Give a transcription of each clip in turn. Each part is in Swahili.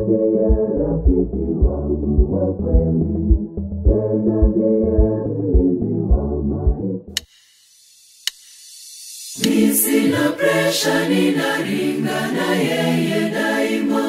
ndiye rafiki wangu wa kweli, tena ndiye mlinzi wa maisha. Mi sina presha, ninaringa na yeye daima.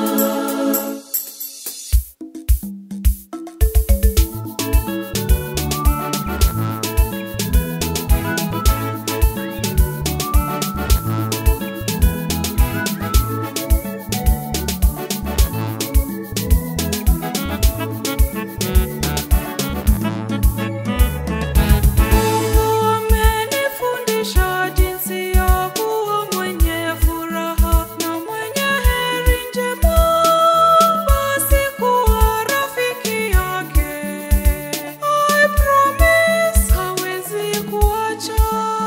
Amenifundisha jinsi ya kuwa mwenye furaha na mwenye heri njema, basi kuwa rafiki yake. I promise hawezi kuacha.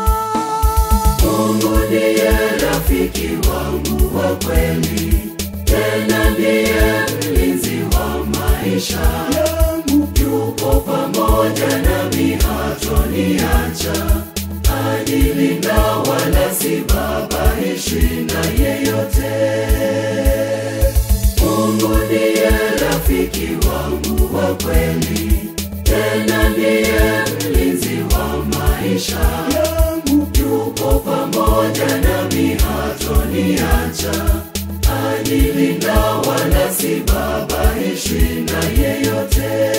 Mungu ndiye rafiki wangu wa kweli, tena ndiye mlinzi wa maisha yangu. Yupo pamoja nami, hatoniacha, anilinda wala sibabaishwi na yeyote. Mungu ndiye rafiki wangu wa kweli, tena ndiye mlinzi wa maisha yangu. Yupo pamoja nami, hatoniacha, anilinda wala sibabaishwi na yeyote.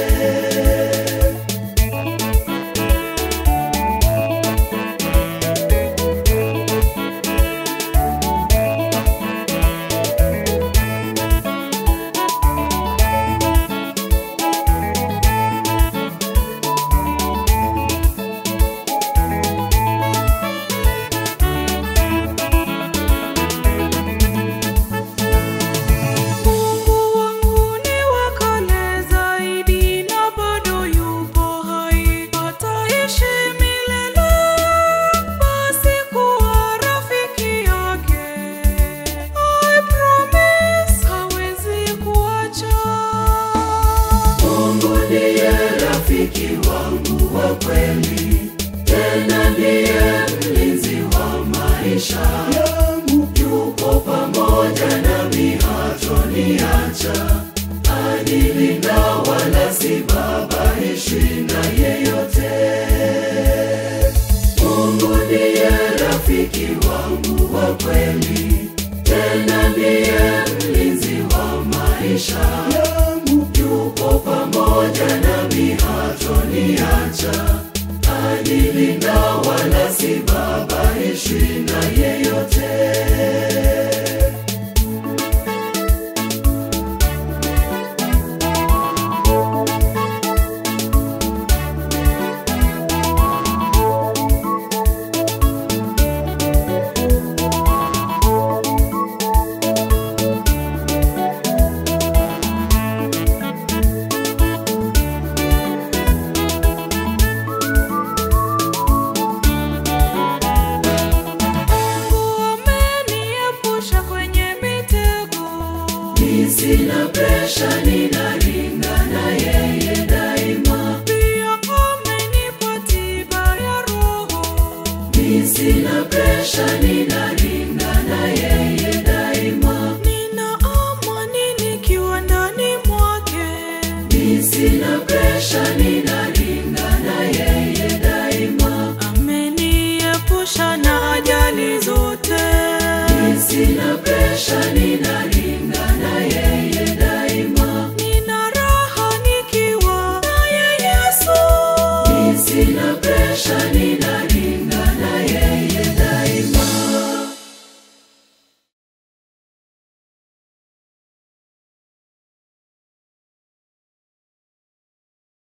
Mungu wangu ni wa kale zaidi na bado yupo hai, ataishi milele. Basi kuwa rafiki yake. I promise hawezi kuacha. Mungu ndiye rafiki wangu wa kweli, tena ndiye mlinzi wa maisha yangu. Yupo pamoja nami, hatoniacha, anilinda wala sibabaishwi na yeyote. Mungu ndiye rafiki wangu wa kweli, tena ndiye mlinzi wa maisha yangu. Yupo pamoja nami, hatoniacha, anilinda wala sibabaishwi na yeyote. Mungu ameniepusha kwenye mitego. Mi sina presha, ninaringa na yeye daima. Pia amenipa tiba ya roho. Mi sina presha, ninaringa na yeye daima. Nina amani nikiwa ndani mwake. Mi sina presha, ninaringa na yeye daima. Ameniepusha na ajali zote. Mi sina presha, ninaringa na yeye daima. Nina raha nikiwa naye Yesu. Mi sina presha, ninaringa